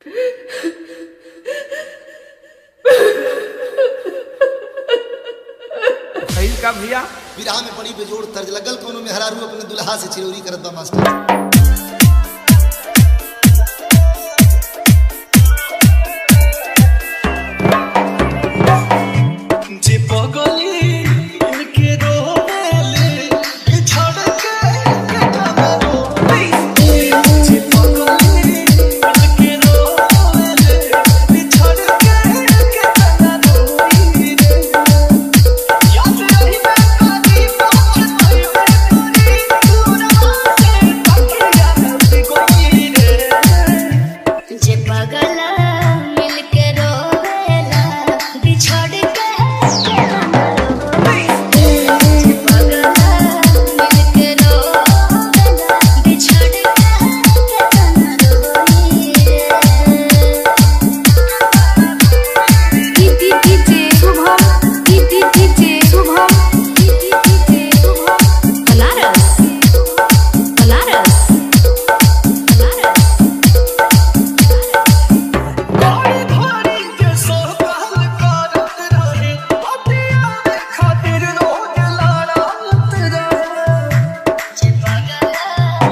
भइल का भैया विराह में बड़ी बेजोड़ तर्ज लगल कोनो में हरारू अपने दुल्हा से चिरौरी करत बा मास्टर जे पगली इनके रोवेले ये छोड़ के केतना रोवे जे पगली इनके रोवेले ये छोड़ के केतना रोवे याद रही मैं कभी पहुंच नहीं मैं करी दूर से तकिया में कोई रे जे पगला मिलके रोवेला बिछड़ के केतना रोवे जे पगला मिलके रोवेला बिछड़ के केतना रोवे TT TT Shubham TT TT Shubham TT TT Shubham Banaras Banaras Banaras गाड़ी भाड़ी के सोहल करत रहे पतिया में खातिर रोज लड़त रहे जे पगला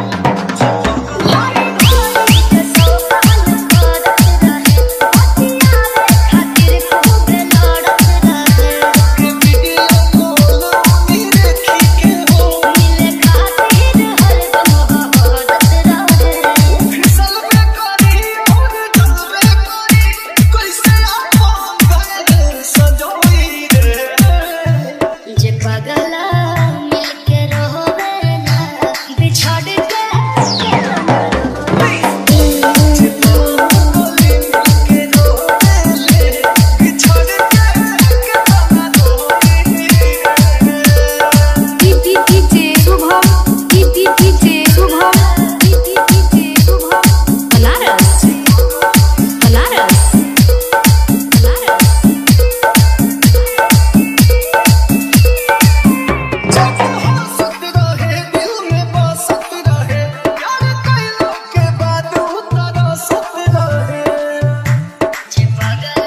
भाई भाई के सोहल करत रहे पतिया में खातिर खूब लड़त रहे कि वीडियो कॉल उन्हीं देखी के हो मिले खातिर हरदम बहरत रहे फिसल में करी और जल में करी कैसे आपन घर सजोई रे जे पगला मिलके रोवेला बिछड़ के केतना रोवे जे पगली के रोवेले बिछड़ के केतना रोवे TT TT Shubham TT TT Shubham TT TT Shubham Banaras Banaras Banaras जब हंसत रहे दिल में बसत रहे प्यार कैलो के बाद तरसत रहे जे पगला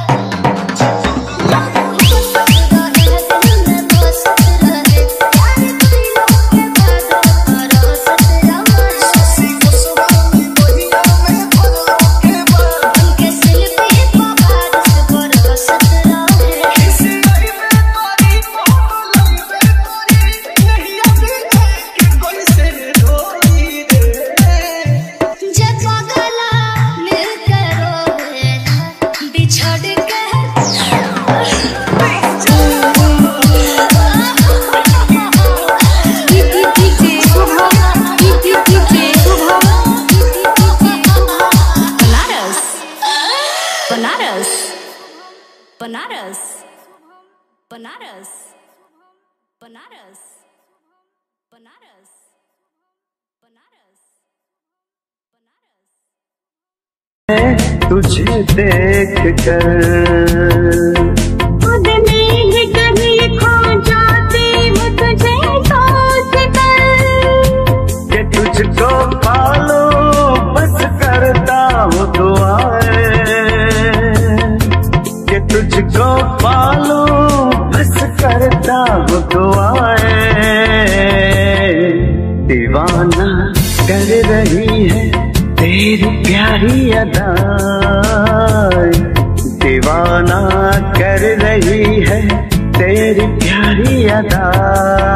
हंसत रहे दिल में बसत रहे प्यार कइलो के बाद तरसत रहे सी गोस्वामी बहिया में भरलो के बाद उनके शिल्पी पवार से बरसत रहे किसी आई में तारी पहलई में तारी नहीं अभी के कोई से रोई रे जे पगला मिलके रोवेला बिछड़ के TT TT Shubham TT TT Shubham TT TT Shubham Banaras Banaras Banaras Banaras Banaras Banaras Banaras तुझे देख कर खुद में ही कहीं खो जाती हूँ तुझे सोच कर कि तुझको पालो बस करता हूँ दुआएं कि तुझको पालो बस करता हूँ दुआएं दीवाना कर रही है तेरी प्यारी अदा दीवाना कर रही है तेरी प्यारी अदा